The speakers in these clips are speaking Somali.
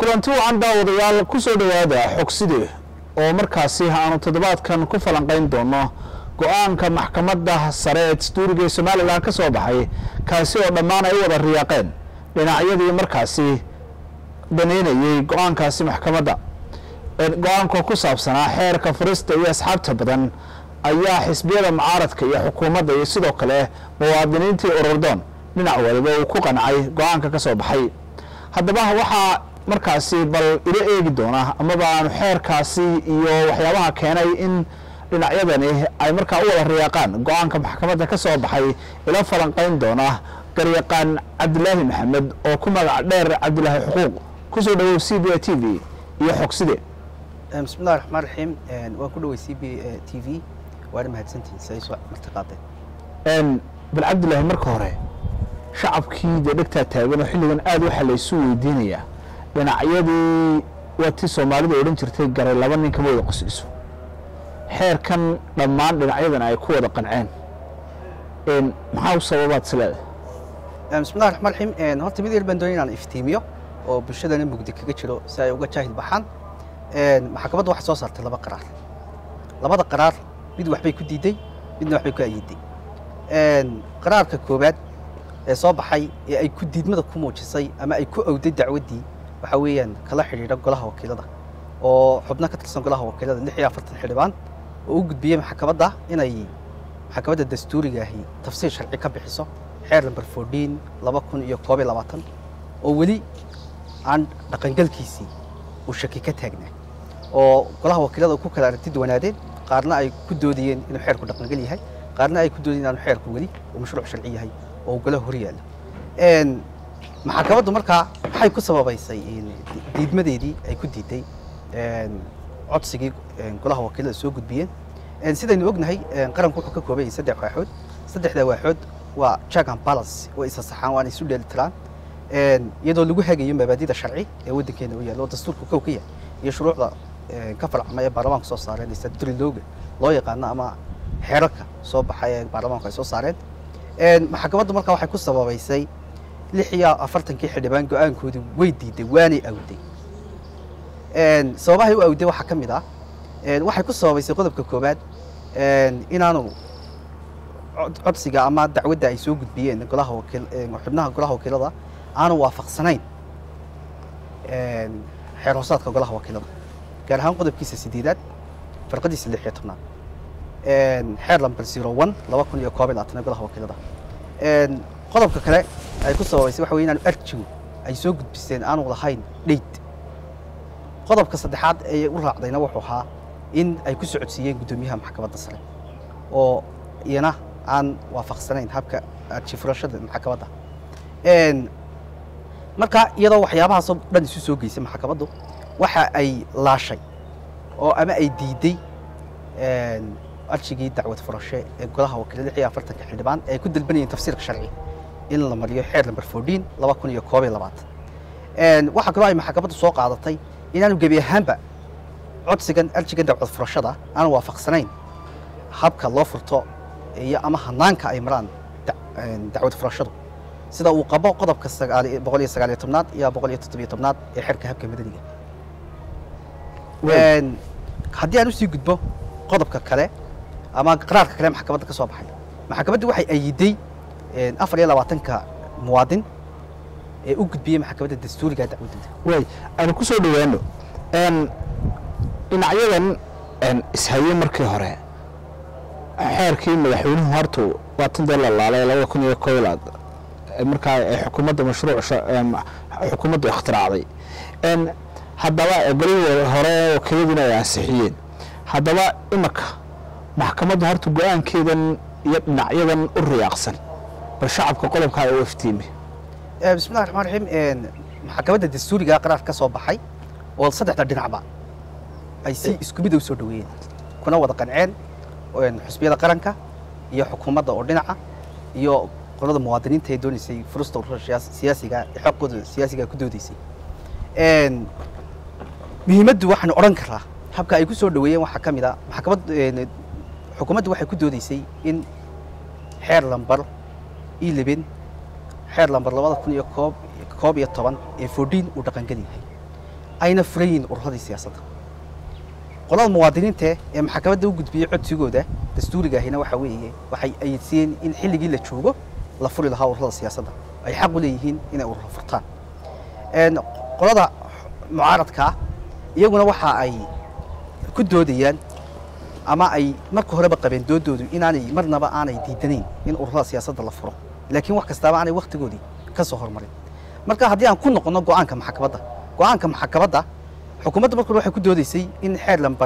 kulanti wacan daawadayaal ku soo dhowaada xogside oo markaasi aanu toddobaadkan ku falanqayn doono go-aanka maxkamadda sare ee dastuuriga ee somalilan ka soo baxay kaasi oo dhammaan ay u wada riyaaqeen dhinacyadii markaasi daneynayey go-aankaasi maxkamadda go-aanka ku saabsanaa xeerka furista iyo asxaabta badan ayaa xisbiyada mucaaradka iyo xukuumadda iyo sidoo kale muwaadiniintii ururdoon dhinac waliba uu ku qancay go-aanka ka soo baxay haddaba waxaa markaasi bal ila eegi doona amaba aanu xeerkaasi iyo waxyaabaha keenay in dhinacyadani ay markaa u wada riyaaqaan go-aanka maxkamadda ka soo baxay ila falanqayn doona garyaqaan cabdilaahi maxamed oo ku magac dheer cabdilaahi xuquuq kusoo dhawow c b a t v iyo xogside bismillahi raxmaan raxiim waan ku dhaway c b t v waana mahadsantihin si ay soo marti qaadeen bal cabdilaahi marka hore shacabkii dee dhegtaa taagan oo xilligan aad waxaa laysu weydiinayaa dhinacyadii waa tii soomaalida odhan jirtay garay laba nin kama wada qosliso xeerkan dhammaan dhinacyadan ay ku wada qanceen maxaa u sababaad isleedahay bismillahi raxmaan raxiim horta mid yar baan doonay inaan iftiimiyo oo bulshadana mugdi kaga jiro si ay uga jaahil baxaan maxkamadda waxay soo saartay laba qaraar labada qaraar mid waxbay ku diiday midna waxbay ku ayiday qaraarka koowaad ee soo baxay ee ay ku diidmada ku muujisay ama ay ku awday dacwaddii waxaa weeyaan kala xidhiidha golaha wakiilada oo xubno ka tirsan golaha wakiilada lix iyo afartan xildhibaan oo u gudbiyey maxkamadda inay maxkamadda dastuuriga ahi tafsiir sharci ka bixiso xeer number fourteen laba kun iyo koob iyo labaatan oo weli aan dhaqangalkiisii uu shaki ka taagnaa oo golaha wakiilada ku kala aragti duwanaadeen qaarna ay ku doodayeen inuu xeerku dhaqangal yahay qaarna ay ku doodayeen inaanu xeerku weli uu mashruuc sharci yahay oo golaha hor yaalla maxkamaddu markaa maxay ku sababaysay diidmadeedii ay ku diiday codsigii golaha wakiilada soo gudbiyeen sidaynu ognahay qaranku wuxuu ka kooban yahay saddex waaxood saddexda waaxood waa check and balance way isa saxaan waana isu dheelitiraan iyadoo lagu hagayo mabaadida sharci ee waddankeena u yaalla oo dastuurku kow ka yahay iyo shuruucda ka farcama ee baarlamaanku soo saareen ee statutory looga loo yaqaano ama xeerarka soo baxay ee baarlamaanku ay soo saareen maxkamaddu markaa waxay ku sababaysay lix iyo afartankii xildhibaan go-aankoodii way diiday waanay awday sababahay u awday waxaa ka mid ah waxay ku sababaysay qodobka koowaad inaanu codsiga ama dacwadda ay soo gudbiyeen golaha wakiil xubnaha golaha wakiilada aanu waafaqsanayn xeer hoosaadka golaha wakiilada gaar ahaan qodobkiisa sideedaad farqadiisa lix iyo tobnaad xeer lamber zero one laba kun iyo koob iyo labaatan golaha wakiilada qodobka kale ay ku sababaysay waxa wey inaanu arjigu ay soo gudbiseen aanu lahayn dheyd qodobka saddexaad ee u raacdayna wuxuu ahaa in ay ku socodsiiyeen guddoomiyaha maxkamadda sare oo iyana aan waafaqsanayn habka arji furashada maxkamadda marka iyadoo waxyaabahaasoo dhan isu soo geysay maxkamaddu waxa ay laashay oo ama ay diiday arjigii dacwad furashe ee golaha wakiilada lix iyo afartanka xildhibaan ee ay ku dalbanayeen tafsiirka sharci in la mariyo xeer number fourteen laba kun iyo koob iyo labaatan waxaa kaloo ay maxkamaddu soo qaadatay inaanu gebi ahaanba codsigan arjigan dacwad furashada aan waafaqsanayn habka loo furto iyo ama hanaanka ay maraan dacwad furashadu sida uu qabo qodobka boqol iyo sagaaliyo tobnaad iyo boqol iyo toddobiyo tobnaad ee xeerka habka madaniga haddii aan usii gudbo qodobka kale ama qaraarka kale maxkamadda ka soo baxay maxkamaddu waxay ayiday afar iyo labaatanka muwaadin ee u gudbiyey maxkamadda dastuuriga dacwaddooda way aanu ku soo dhowaano dhinacyadan ishaye markii hore xeerkii madaxweynuhu hortu waa tan dee la laalay labada kun iyo koob markaa xukuumadda mashruuc xukuumaddu ikhtiraacday haddaba golihii hore wakiiladuna ay ansixiyeen haddaba imaka maxkamaddu horta go-aankeedan iyo dhinacyadan u riyaaqsan bal shacabka qodobkaa u iftiimi bismillahi raxmaan raxiim maxkamadda dastuuriga qaraar ka soo baxay oo saddexda dhinacba ay si isku mid u soo dhaweeyeen kuna wada qanceen xusbiyada qaranka iyo xukuumadda oo dhinaca iyo qolada muwaadiniinta ee doonaysay furusta ururada siyaasiga ee xaqooda siyaasiga ku doodaysay muhiimaddu waxaanu odhan karaa habka ay ku soo dhaweeyeen waxaa ka mid a maxkamad xukuumaddu waxay ku doodaysay in xeer lambar io xeer lambar labada kun iyo koob koob iyo toban ee fourdiin uu dhaqangel yahay ayna furan yihiin ururadii siyaasadda qolada muwaadiniinta ee maxkamadda u gudbiyey codsigooda dastuuriga ahina waxa weeye waxay ayidsiiyeen in xilligii la joogo la furi lahaa ururada siyaasadda ay xaq u leeyihiin inay ururo furtaan Een, qolada mucaaradka iyaguna waxa ay ku doodayaan ama ay marka horeba qabeen doodoodu inaanay marnaba aanay diidanayn in ururada siyaasadda la furo laakiin wax kastaaba aanay wakhtigoodii ka soo hormarin marka haddii aan ku noqono go'aanka maxkamadda go'aanka maxkamadda xukuumadda marka hore waxay ku doodaysay in xeer lambar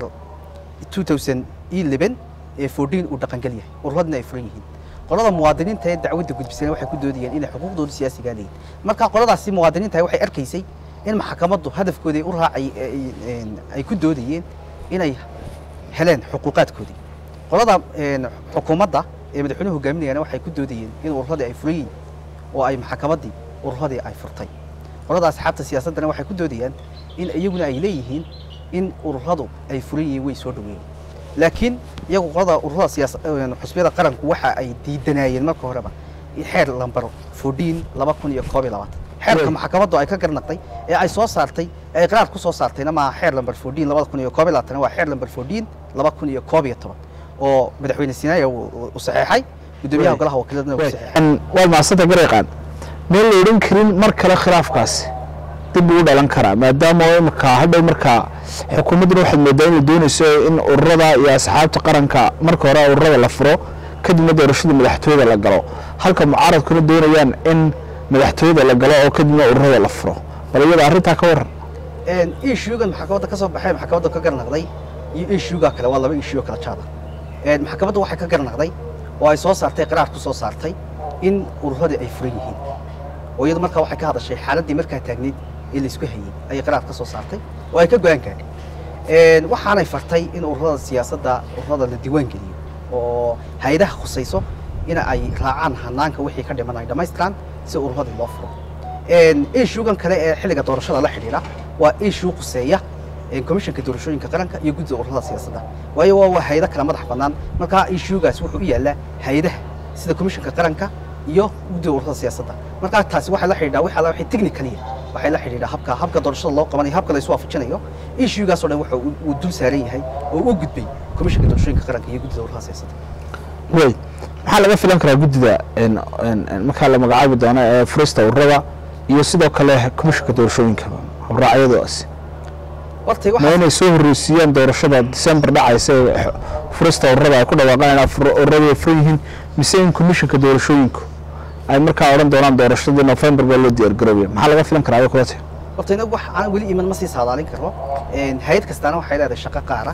2011 ee 14 uu dhaqangel yahay ururadna ay furan yihiin qolada muwaadiniinta ee dacwadda gudbisana waxay ku doodayeen inay xuquuqdooda siyaasigaa leeyihin marka qoladaasi muwaadiniinta waxay arkaysay in maxkamaddu hadafkoodii u raacay ay- ay- ay ku doodayeen inay heleen xuquuqaadkoodii qolada een, xukuumadda ee madaxweynuhu hogaaminayana waxay ku doodayeen in ururadii ay furan yihiin oo ay maxkamaddii ururadii ay furtay qolada asxaabta siyaasaddana waxay ku doodayaan in iyaguna ay leeyihiin in ururadu ay furan yihiin way soo dhaweeyeen laakiin iyagu qolada ururada siyaasa een, xusbiyada qaranku waxa ay diidanaayeen marka horeba in xeer lambar 14 laba kun iyo koob iyo labaatan xeerka Wey. maxkamaddu ay ka garnaqday ee ay soo saartay ee ay qaraar ku soo saartayna maaha xeer lambar 14 labada kun iyo koob iyo labaatan waa xeer lambar 14 laba kun iyo koob iyo toban oo madaxweyne sinaayo uu uu saxeexay gudoomiyaha Wey. golaha wakiiladna uu saxeexay Een, waad mahadsanta gareeqaan meel la odhan karin mar kale khilaafkaasi dib ugu dhalan karaa maadaama oo imika hadhow markaa xukuumadduna waxaad moodaa inay doonayso in ururada iyo asxaabta qaranka marka hore ururada la furo kadibna doorashada madaxtooyada la galo halka mucaaradkuna doonayaan in madaxtooyada la galo oo kadibna ururada la furo bal iyada arrintaa ka waran een issuegan maxkamadda ka soo baxay maxkamadda ka garnaqday iyo issuega kale waa laba issue oo kala jaada een maxkamaddu waxay ka garnaqday oo ay soo saartay qaraar ku soo saartay in ururadii ay furan yihiin oo iyadu markaa waxay ka hadashay xaaladdii markaa taagneyd ee la isku hayey ayay qaraar ka soo saartay oo ay ka go-aan gaadhay een waxaanay fartay in ururada siyaasadda ururada la diiwaan geliyo oo hay-adaha khusayso in ay raacaan hanaanka wixii ka dhiman ay dhammaystiraan si ururadii loo furo een issuegan kale ee xilliga doorashada la xidhiidha waa issue khuseeya een komishanka doorashooyinka qaranka iyo guddida ururada siyaasadda waayo waa waa hay-ado kala madax bannaan markaa issuegaas wuxuu u yaallaa hay-adaha sida komishanka qaranka iyo guddida ururada siyaasadda markaa taasi waxay la xidhiidhaa waxa la wixii technically waxay la xidhiidhaa habka habka doorashada loo qabanayo habka la isu waafajinayo issuegaas oo dhan wuxuu u- uu dul saaran yahay oo u gudbay komishanka doorashooyinka qaranka iyo guddida ururada siyaasadda wey maxaa laga filan karaa guddida een- een- een markaa la magacaabi doono ee furista ururada iyo sidoo kale komishanka doorashooyinka habraacyadaasi hortay ma waxa inay soo horreysiiyaan doorashada december dhacaysa ee x- furista ururada ay ku dhawaaqaan inaa fur- ururadu ay furan yihiin mise in komishanka doorashooyinku ay markaa odhan doonaan doorashadii november baa loo diyaargaroobaya maxaa laga filan karaa kulate horta inagu wax aan weli iman ma sii saadaalin karno een hay-ad kastaana waxay leedahay shaqo qaara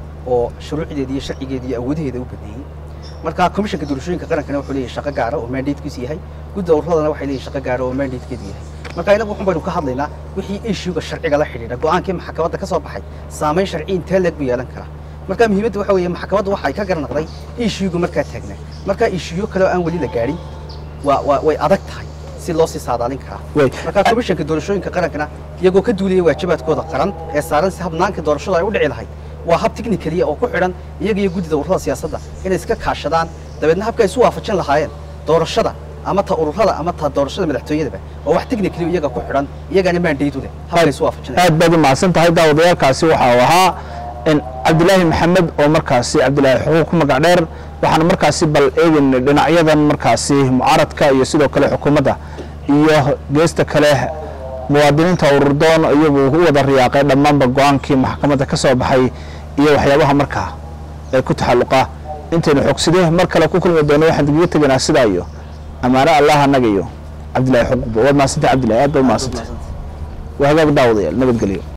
oo shuruucdeeda iyo sharcigeeda iyo awoodaheeda u baneeyey marka komishanka doorashooyinka qarankana wuxuu leeyahay shaqo gaara oo mandatekiisu yahay gudda ururadana waxay leeyihin shaqo gaara oo mandatekeedu yahay marka inagu waxun baynu ka hadlaynaa wixii issuega sharciga la xidhiidha go-aankii maxkamadda ka soo baxay saamayn sharci intee leeg buu yeelan karaa marka muhiimadda waxa weeye maxkamaddu waxa ay ka garnaqday issuega markaa taagnaa marka issueyo kale oo aan weli la gaadhin waa waa way adag tahay si loo sii saadaalin karaa Way. marka komishanka doorashooyinka qarankana iyagoo ka duulaya waajibaadkooda qaran ee saaran si habnaanka doorashada ay u dhici lahayd waa hab technicaliya oo ku xidhan iyaga iyo guddida ururada siyaasadda inay iska kaashadaan dabeedna habka ay isu waafajin lahaayeen doorashada ama ta ururada ama ta doorashada madaxtooyadaba waa wax technically iyaga ku xidhan iyagana mandate u leh habka ay isu waafajinayaan aad baad u mahadsan tahay daawadayaalkaasi waxa uu ahaa in cabdilaahi maxamed oo markaasi cabdilaahi xuquuq ku magac dheer waxaana markaasi bal eegaynay dhinacyadan markaasi mucaaradka iyo sidoo kale xukuumadda iyo geesta kale muwaadiniinta ururdoon iyagu u wada riyaaqay dhammaanba go-aankii maxkamadda ka soo baxay iyo waxyaabaha markaa ee ku taxalluqa intaynu xogside mar kale ku kulmi doono waxaan digaga tegaynaa sidaa iyo ammaano allah annaga iyo cabdilaahi xuquuqba waad mahadsantay cabdillahi aad baad u mahadsantay waa hagaag daawadayaal nabadgelyo